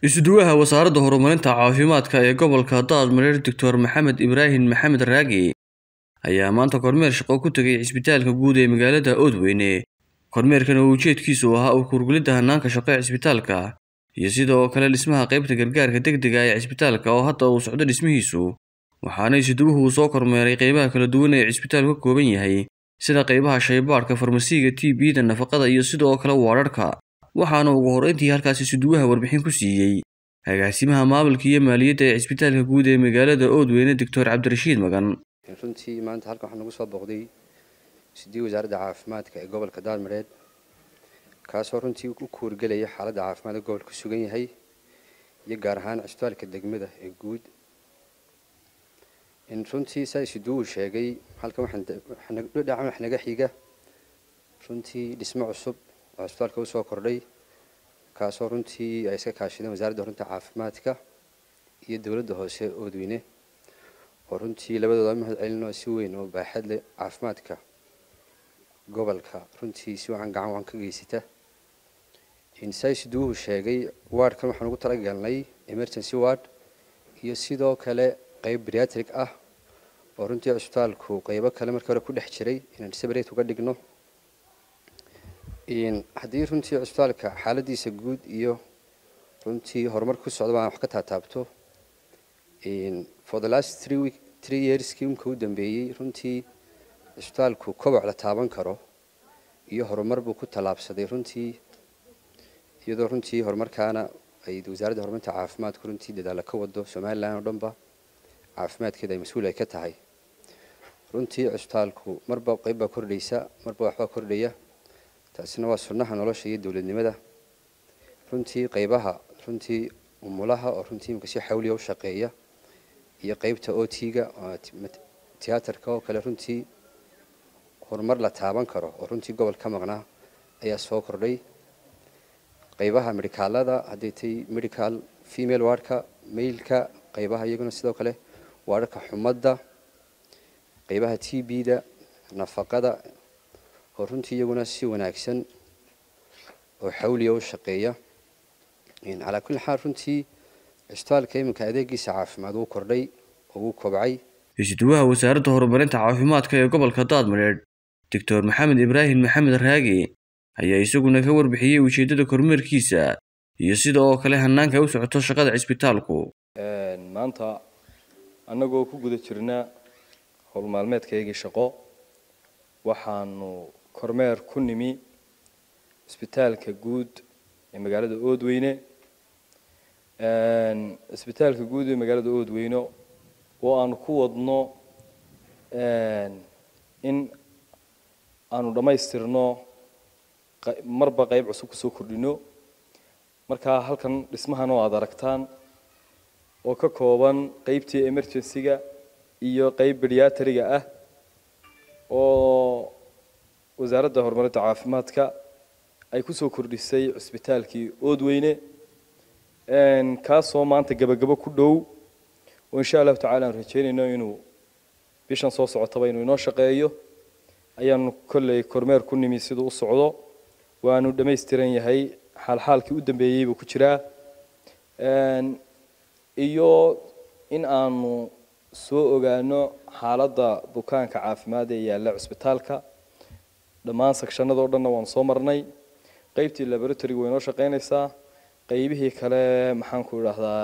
isuduwaha wasaaradda horumarinta caafimaadka ee gobolka daadmareer doctor maxamed ibraahim maxamed raagi ayaa maanta kormeer shaqo ku tegay cisbitaalka guud ee magaalada oodweyne kormeerkan oo ujeedkiisu ahaa u kurgulidda hanaanka shaqo ee cisbitaalka iyo sidoo kale dhismaha qaybta gargaarka degdega ee cisbitaalka oo hadda uu socdo dhismihiisu waxaana isuduwuhu uu soo kormeeray qaybaha kala duwan ee cisbitaalku ka kooban yahay sida qaybaha shaybaadhka farmasiga t b-da nafaqada iyo sidoo kale waararhka waxaana ugu horreyntii halkaas isuduwaha warbixin ku siiyey agaasimaha maamulka iyo maaliyadda ee cisbitaalka guud ee magaalada oodweyne doctor cabdirashiid magan runtii maanta halkan waxaa nagu soo booqday sidii wasaaradda caafimaadka ee gobolka daalmareed kaasoo runtii u kuurgelaya xaaladda caafimaad ee gobolka ku sugan yahay iyo gaar ahaan cisbitaalka degmada ee guud runtii saa isuduwu sheegay halkan waxaa wax naga xiga runtii dhismo cusub oo cisbitaalka usoo kordhay kaasoo runtii ay iska kaashadeen wasaaradda horinta caafimaadka iyo dowladda hoose oodweyne oo runtii labadooda mahad celinoo si weyn oo baaxad leh caafimaadka gobolka runtii si wacan gacan waan ka geysata saisuduuhu sheegay wardkan waxaan ugu talagalnay emergency ward iyo sidoo kale qeyb briatric ah oo runtii cisbitaalku qeybo kale markii hore ku dhex jiray inaan separate uga dhigno haddii runtii cisbitaalka xaaladiisa guud iyo runtii horumar ku socda baan wax ka taataabto for the last three week three yearskii umka u dambeeyey runtii cisbitaalku koboc la taaban karo iyo horumar buu ku tallaabsaday runtii iyadoo runtii horumarkaana ay wasaaradda horumarinta caafimaadku runtii dadaalla ka wado somalilan oo dhanba caafimaadkeeda ay mas-uul ay ka tahay runtii cisbitaalku marba qeyb baa kordhaysa marba waxbaa kordhaya taasina waa sunnaha nolosha iyo dowladnimada runtii qeybaha runtii umulaha oo runtii imika si xawliya u shaqeeya iyo qeybta o t-ga tiyaatarka oo kale runtii horumar la taaban karo oo runtii gobol ka maqnaa ayaa soo kordhay qeybaha medhikaalada hadday tay medical female wardka mailka qeybaha iyaguna sidoo kale waararka xumadda qeybaha t b-da nafaqada oo runtii iyaguna si wanaagsan oo xawliya u shaqeeya calaa kulli xaal runtii cisbitaalka iminka adeegiisa caafimaad wuu kordhay oo wuu kobcay isuduwaha wasaaradda horumarinta caafimaadka ee gobolka daadmareed doctor maxamed ibraahim maxamed raagi ayaa isaguna ka warbixiyey ujeeddada kormeerkiisa iyo sida oo kale hanaanka u socoto shaqada cisbitaalku maanta annagoo ku guda jirna howlmaalmeedkaygii shaqo waxaanu kormeer ku nimi cisbitaalka guud ee magaalada oodweyne cisbitaalka guud ee magaalada oodweyne oo aanu ku wadno in aanu dhammaystirno marba qayb cusub kusoo kordhino markaa halkan dhismahan oo aada aragtaan oo ka kooban qeybtii emergency-ga iyo qeyb bediatriga ah oo wasaaradda horumarinta caafimaadka ay kusoo kordhisay cisbitaalkii oodweyne kaasoo maanta gebagabo ku dhow oo insha allahu tacala aan rajeynayno inuu bishan soo socotaba inuu inoo shaqeeyo ayaanu kolley kormeer ku nimi siduu u socdo waanu dhammaystiran yahay xaalxaalkii u dambeeyey buu ku jiraa iyo in aanu soo ogaano xaaladda bukaanka caafimaad ee yaalla cisbitaalka dhammaan sakshanada o dhanna waanu soo marnay qeybtii laboratoryga way inoo shaqeynaysaa qeybihii kale maxaanku idhaahdaa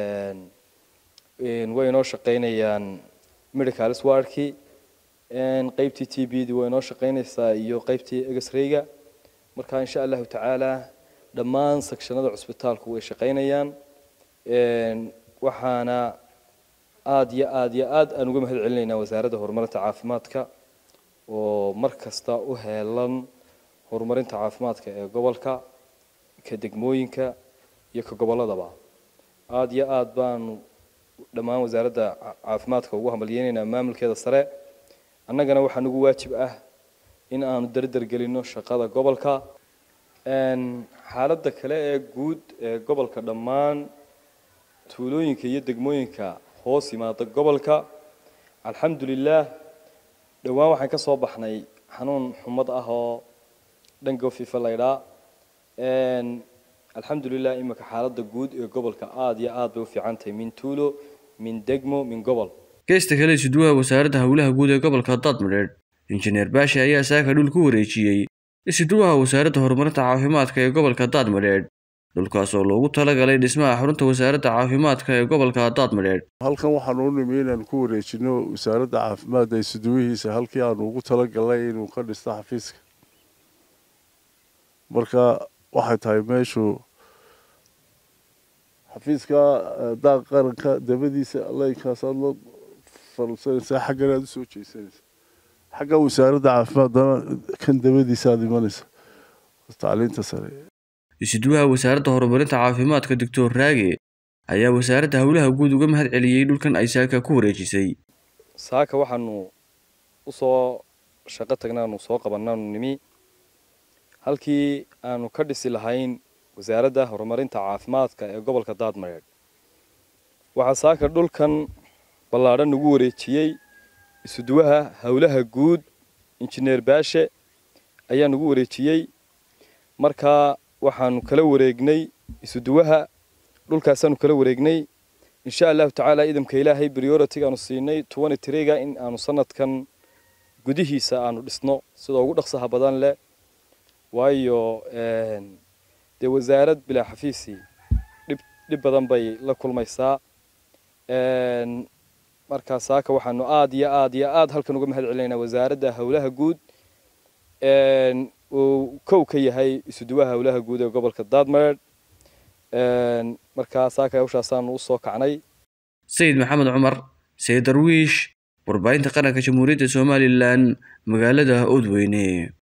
way inoo shaqeynayaan medical swardkii qeybtii t b di way inoo shaqeynaysaa iyo qeybtii egesrayga marka insha allahu tacaala dhammaan sakshanada cusbitaalku way shaqeynayaan waxaana aada iyo aada iyo aada aan uga mahad celinaynaa wasaaradda horumarinta caafimaadka oo mar kasta u heelan horumarinta caafimaadka ee gobolka ka degmooyinka iyo ka gobolladaba aada iyo aada baanu dhammaan wasaaradda caafimaadka ugu hambalyeynaynaa maamulkeeda sare annagana waxaa nagu waajib ah in aanu dardar gelino shaqada gobolka xaaladda kale ee guud ee gobolka dhammaan tuulooyinka iyo degmooyinka hoos yimaada gobolka alxamdulilaah dhowaan waxaan ka soo baxnay xanuun xumad ah oo dhango fifa laydhaa alxamdulilah iminka xaaladda guud ee gobolka aada iyo aad bay u fiican tahay min tuulo min degmo min gobol geesta kale isuduwaha wasaaradda howlaha guud ee gobolka daadmadheedh injineer baashi ayaa saaka dhul ku wareejiyey isuduwaha wasaaradda horumarinta caafimaadka ee gobolka daadmadheedh dhulkaas oo loogu talagalay dhismaha xarunta wasaaradda caafimaadka ee gobolka daadmadheedh halkan waxaanu u nimi inaan ku wareejino wasaaradda caafimaadda isuduwihiisa halkii aanu ugu talagalnay inuu ka dhisto xafiiska marka waxay tahay meeshu xafiiska daaq qaranka dabadiisa leynkaasaad la falsanaysaa xaggan aad usoo jeesanaysa xagga wasaaradda caafimaadana kan dabadiisa aad imanaysa tacliinta sare isuduwaha wasaaradda horumarinta caafimaadka doctor raage ayaa wasaaradda howlaha guud uga mahad celiyey dhulkan ay saaka ku wareejisay saaka waxaanu usoo shaqo tagnaanu soo qabanaanu nimi halkii aanu ka dhisi lahayn wasaaradda horumarinta caafimaadka ee gobolka daadmareedh waxaa saaka dhulkan ballaadhan nagu wareejiyey isuduwaha howlaha guud injineer baashe ayaa nagu wareejiyey markaa waxaanu kala wareegnay isuduwaha dhulkaasaanu kala wareegnay insha allahu tacaala idamka ilaahay prioritigaanu siinay twenty trega in aanu sanadkan gudihiisa aanu dhisno sida ugu dhaqsaha badan leh waayo dee wasaarad bilaa xafiisi dhib dhib badan bay la kulmaysaa markaa saaka waxaanu aada iyo aada iyo aada halkan uga mahad celinaynaa wasaaradda howlaha guud uu kow ka yahay isuduwaha howlaha guud ee gobolka daadmareed markaa saaka hawshaasaanu usoo kacnay sayid maxamed cumar sayid darwiish warbaahinta qaranka jamhuuriyadda somalilan magaalada oodweyne